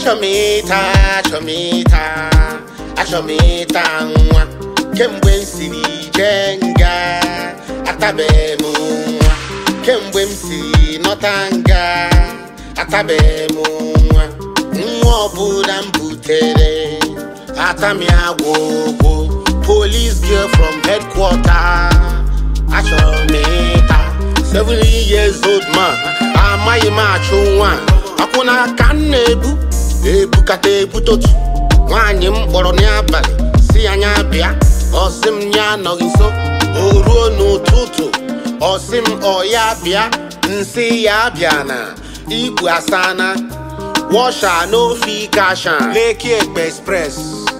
achọ m ịta achọ m ịta achọ m ịta nwa kemgbe m siri jee nga atabeghị m nwa kemgbe m si nọta nga atabeghị m nwa nwa ọbụla m butere atami agwụgwụ police girl from headquarter achọrọ m ịta 70 years old man amaghị m achụ nwa akwụna ka m na-ebu ebukata ebutotu nwaanyị m kpọrọ n'abalị si anya bịa ọsị m ya anọghị nso o ruo n'ụtụtụ ọsị m ọ ya bịa nsị ya bịa na igwe asana washa n'ofe kasha Lekki Ekpe Express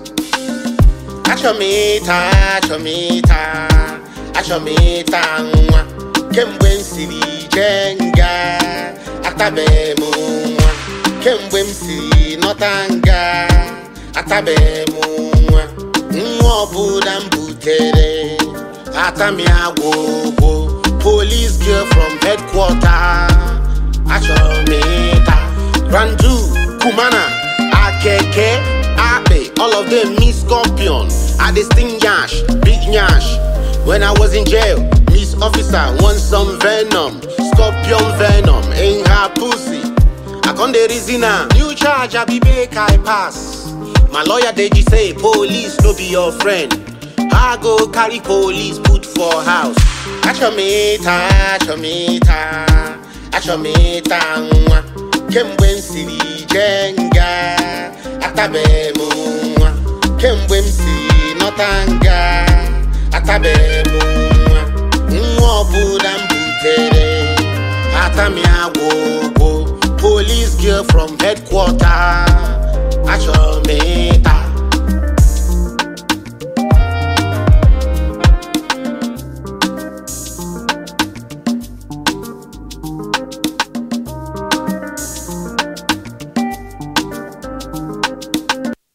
achọ m ịta achọ m ịta achọ m ịta nwa kemgbe m siri jee nga atabeghị m nwa kemgbe m si nọta nga atabeghị m nwa nwa ọbụla m butere atami agwụgwụ police girl from headquarter achọrọ m ịta randu kumana akeke akpe all of them miss scorpion i dey sting yash big yash when i was in jail miss officer want some venom scorpion venom in her pussy i con dey reason am new charge i be make i pass my lawyer deji say police no be your friend i go carry police put for house achọ m ịta achọ m ịta achọ m ịta nwa kemgbe m siri jee nga atabeghị m nwa kemgbe m si nọta nga atabeghị m nwa nwa ọbụla m butere atami agwụgwụ police girl from headquarter achọrọ m ịta